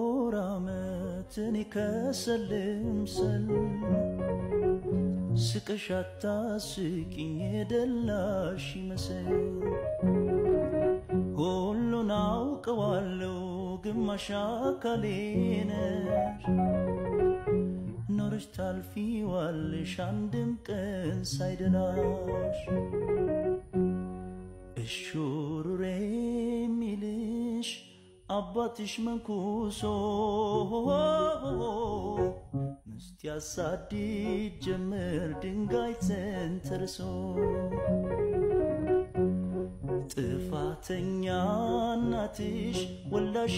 ልኮር አመት እኔ ከሰልምሰል ስቀሽ አታስቂኝ የደላሽ ይመስል ሁሉን አውቀዋለሁ ግማሽ አካሌ ነሽ ኖረሽ ታልፊዋለሽ አንድም ቀን ሳይደላሽ እሹሩሬ የሚልሽ አባትሽ መንኩሶ ምስት ያሳድድ ጀመር ድንጋይ ተንተርሶ ጥፋተኛ እናትሽ ወላሽ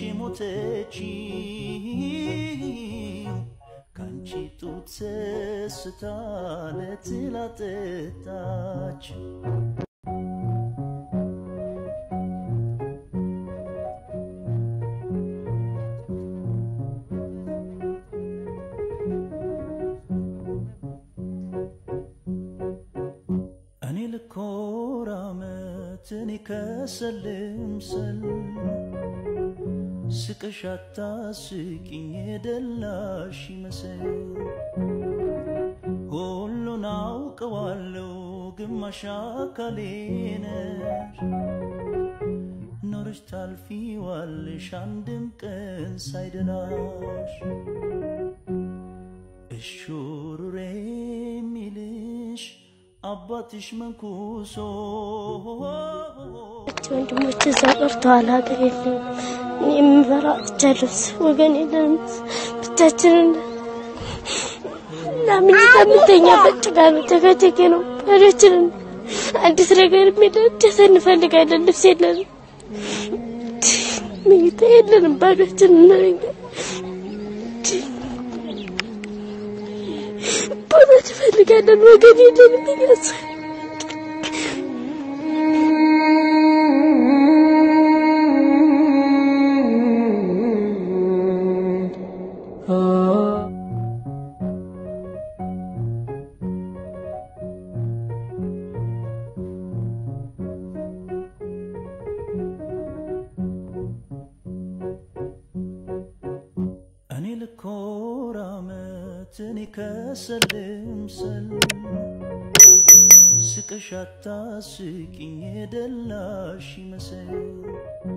የሞተችው ካንቺ ጡት ሰስታ ለትላጠጣች እኔ ልኮር አመት እኔ ከሰልምሰል ስቀሽ አታስቂኝ የደላሽ ይመስል ሁሉን አውቀዋለሁ ግማሽ አካሌ ነሽ ኖረሽ ታልፊዋለሽ አንድም ቀን ሳይደላሽ እሹሩሬ የሚልሽ አባትሽ መንኩሶ ወንድሞች እዛ ቀርተዋል። ሀገር የለም። እኔ የምበራ ብቻለሁ። ወገን የለንም። ብቻችንን እና ምኝታ የምተኛበት ጭቃ ነው፣ ጨቃጨቂ ነው። ባዶችንን አዲስ ነገር የሚደደሰ እንፈልጋለን። ልብስ የለንም፣ ምኝታ የለንም። ባዶችንን ነኝ። ቦታ እንፈልጋለን። ወገን የለንም። ይገጽ እኔ ልኮር አመት እኔ ከሰልምሰል ስቀሽ አታስቂኝ የደላሽ ይመስል